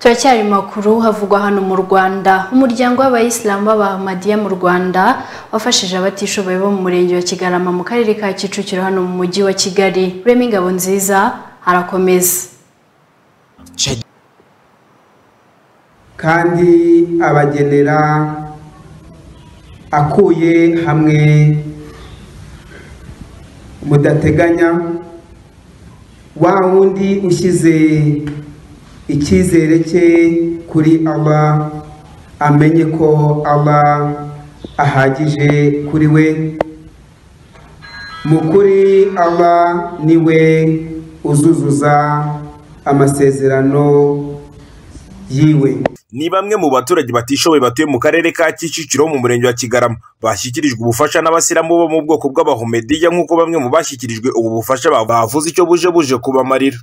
turacyari makuru havugwa hano mu rwanda umuryango w'abayisilamu b'abahamadiya mu rwanda wafashije abatishoboye bo mu murenge wa kigarama mu karere ka kicukiro hano mu mujyi wa kigali rurema ingabo nziza arakomeza kandi abagenera akuye hamwe mudateganya wa wundi ushyize icyizere cye kuri Allah amenye ko Allah ahagije kuri we mu kuri Allah ni we uzuzuza amasezerano yiwe ni bamwe mu baturage batishoboye batuye mu karere ka Kicukiro mu murenge wa Kigarama bashyikirijwe ubufasha n'abasilamu bo mu bwoko bw'abahomediya nk'uko bamwe mu bashyikirijwe ubu bufasha bavuze icyo buje buje kubamarira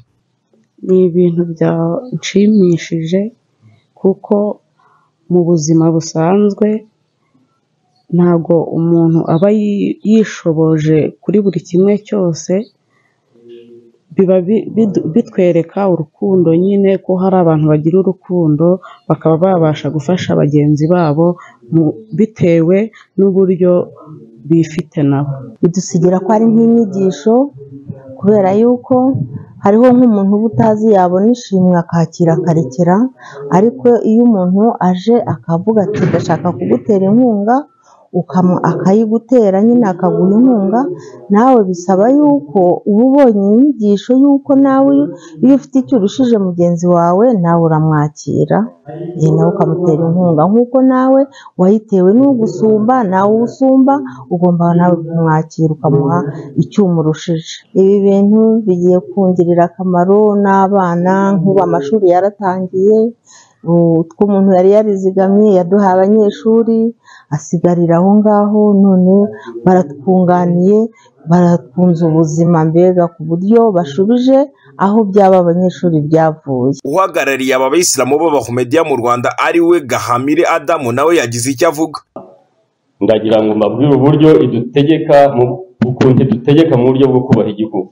ni ibintu byanshimishije kuko mu buzima busanzwe ntabwo umuntu aba yishoboje kuri buri kimwe cyose biba bitwereka urukundo nyine ko hari abantu bagira urukundo bakaba babasha gufasha bagenzi babo bitewe n'uburyo bifite nabo bidusigira ko ari nk'inyigisho kubera yuko hariho nk'umuntu uba utazi yabona ishimwe akakira akarekera ariko iyo umuntu aje akavuga ati ndashaka kugutera inkunga akayigutera nyine akaguha inkunga nawe bisaba yuko uba ubonye inyigisho y'uko nawe iyo ufite icyo urushije mugenzi wawe nawe uramwakira nawe ukamutera inkunga nk'uko nawe wayitewe n'ugusumba nawe usumba ugomba nawe kumwakira ukamuha icyo umurushije ibi bintu bigiye kungirira akamaro n'abana nk'ubu amashuri yaratangiye utwo umuntu yari yarizigamiye yaduhaye abanyeshuri asigarira aho ngaho none baratwunganiye barakunze ubuzima mbega ku buryo bashubije aho byaba abanyeshuri byavuye uhagarariye aba bayisilamu b'abahomediya mu rwanda ari we gahamire adamu nawe yagize icyo avuga ndagira ngo mbabwire uburyo idutegeka ukuntu idutegeka mu buryo bwo kubaha igihugu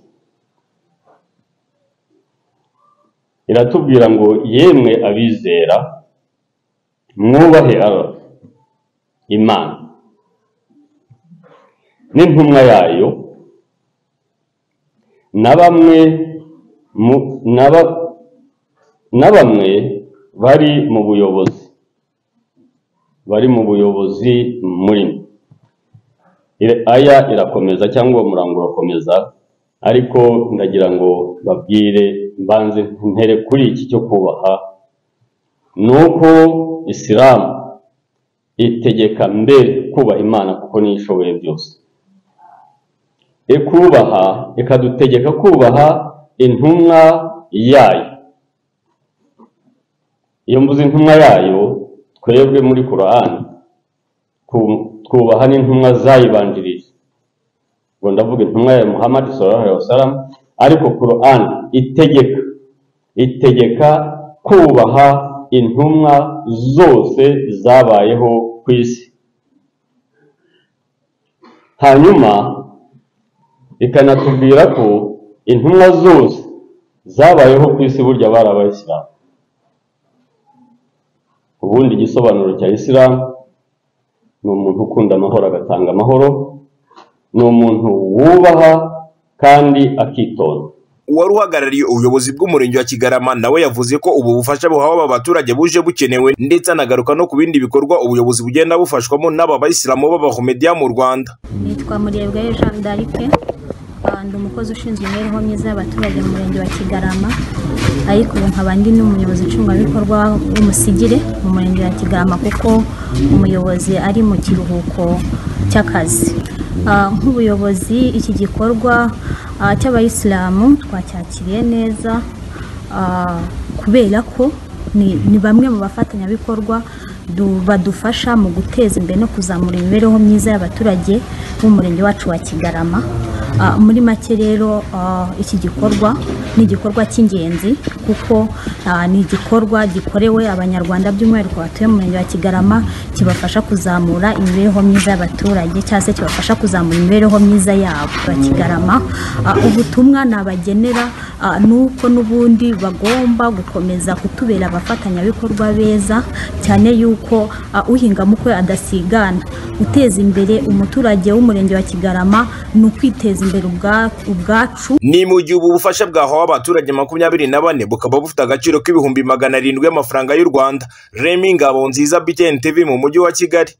iratubwira ngo yemwe abizera mwubahe imana n'intumwa yayo na bamwe na bamwe bari mu buyobozi bari mu buyobozi muri aya irakomeza cyangwa uwo murango urakomeza ariko ndagira ngo babwire mbanze ntere kuri iki cyo kubaha ni uko isilamu itegeka mbere kubaha imana kuko niyo ishoboye byose ikubaha ikadutegeka kubaha intumwa yayo iyo mvuze intumwa yayo twebwe muri korani twubaha n'intumwa zayibanjirije ngo ndavuga intumwa ya muhammad sallallahu alaihi wasallam ariko Quran itegeka itegeka kubaha intumwa zose zabayeho ku isi hanyuma ikanatubwira ko intumwa zose zabayeho ku isi burya bari abayisilamu ubundi igisobanuro cya isilamu ni umuntu ukunda amahoro agatanga amahoro ni umuntu wubaha kandi akitonda uwari uhagarariye ubuyobozi bw'umurenge wa kigarama nawe yavuze ko ubu bufasha buhawe aba baturage buje bukenewe ndetse anagaruka no ku bindi bikorwa ubuyobozi bugenda bufashwamo n'aba bayisilamu b'abahomediya mu rwanda nitwa murebwayo jean d'arike ndi umukozi ushinzwe imibereho myiza y'abaturage mu murenge wa kigarama ariko ubu nkaba ndi n'umuyobozi nshingwabikorwa w'umusigire mu murenge wa kigarama kuko umuyobozi ari mu kiruhuko cy'akazi nk'ubuyobozi iki gikorwa cy'abayisilamu twacyakiriye neza kubera ko ni bamwe mu bafatanyabikorwa badufasha mu guteza imbere no kuzamura imibereho myiza y'abaturage b'umurenge wacu wa kigarama Ah, muri make rero ah, iki gikorwa ni igikorwa cy'ingenzi kuko ah, ni igikorwa gikorewe abanyarwanda by'umwihariko batuye mu murenge wa kigarama kibafasha kuzamura imibereho myiza y'abaturage cyangwa se kibafasha kuzamura imibereho myiza yabo ba kigarama Ah, ubutumwa nabagenera ah, ni uko n'ubundi bagomba gukomeza kutubera abafatanyabikorwa beza cyane yuko ah, uhinga mukwe adasigana guteza imbere umuturage w'umurenge wa kigarama ni ukwiteza imbere ubwa- ubwacu ni mu gihe ubu bufasha bwahawe abaturage makumyabiri na bane bukaba bufite agaciro k'ibihumbi magana arindwi y'amafaranga y'u rwanda remi ngabo nziza btn tv mu mujyi wa kigali